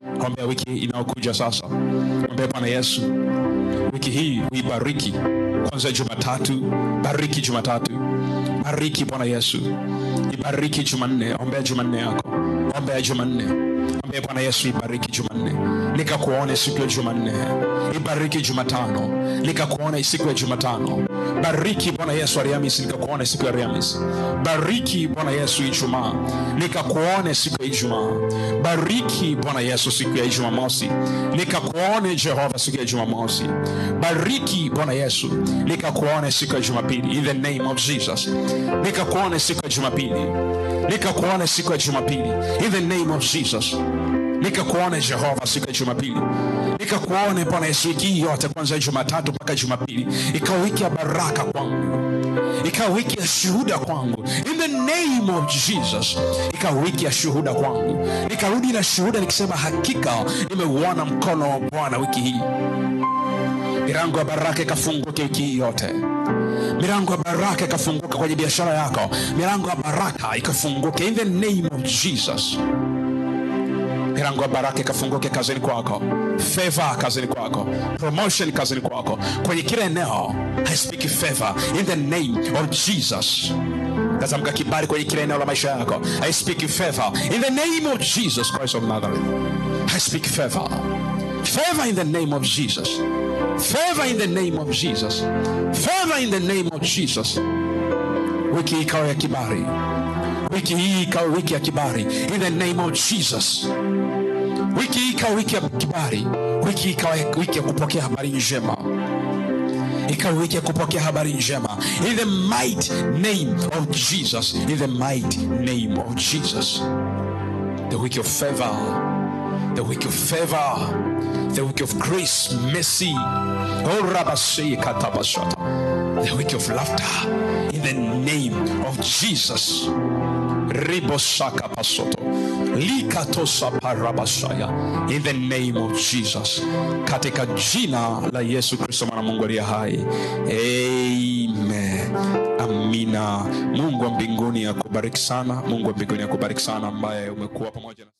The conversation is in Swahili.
ombea wiki inayokuja sasa ombea bwana yesu wiki hii uibariki kwanza jumatatu bariki jumatatu bariki bwana yesu ibariki jumanne ombea jumanne yako ombea jumanne ombea bwana yesu ibariki jumanne nikakuone siku ya jumanne ibariki jumatano nikakuone siku ya jumatano bariki bwana yesu ariamis nikakuone siku ya ariamis bariki bwana yesu ijumaa nikakuone siku ya ijumaa bariki bwana yesu siku ya ijumamosi nikakuone jehova siku ya jumamosi bariki bwana yesu nikakuone siku ya jumapili in the name of jesus nikakuone siku ya jumapili nikakuone siku ya jumapili in the name of jesus nikakuone jehova siku ya jumapili nikakuone bwana yesu wiki hii yote kwanzia jumatatu mpaka jumapili ikawa wiki ya baraka kwangu ikawa wiki ya shuhuda kwangu in the name of jesus ikawa wiki ya shuhuda kwangu nikarudi na shuhuda nikisema hakika nimeuona mkono wa bwana wiki hii milango ya baraka ikafunguke wiki hii yote milango ya baraka ikafunguka kwenye biashara yako milango ya baraka ikafunguke in the name of jesus milango ya baraka ikafunguke kazini kwako favor kazini kwako promotion kazini kwako kwenye kila eneo i speak favor in the name of jesus natamka kibali kwenye kila eneo la maisha yako i speak favor in the name of jesus christ of nazareth i speak favor favor in the name of jesus favor in the name of jesus favor in the name of jesus wiki hii ikawa ya kibali wiki hii ikawa wiki ya kibali in the name of jesus wiki hii ikawa wiki ya kibali wiki hii ikawa wiki ya kupokea habari njema ikawa wiki ya kupokea habari njema in the mighty name of jesus in the mighty name of jesus the week of favor the week of favor the week of grace mercy oh rabashe katabashata the week of laughter in the name of jesus ribosaka pasoto likatosa parabashaya in the name of jesus katika jina la yesu kristo mwana mungu aliye hai amen amina mungu wa mbinguni akubariki sana mungu wa mbinguni akubariki sana ambaye umekuwa pamoja na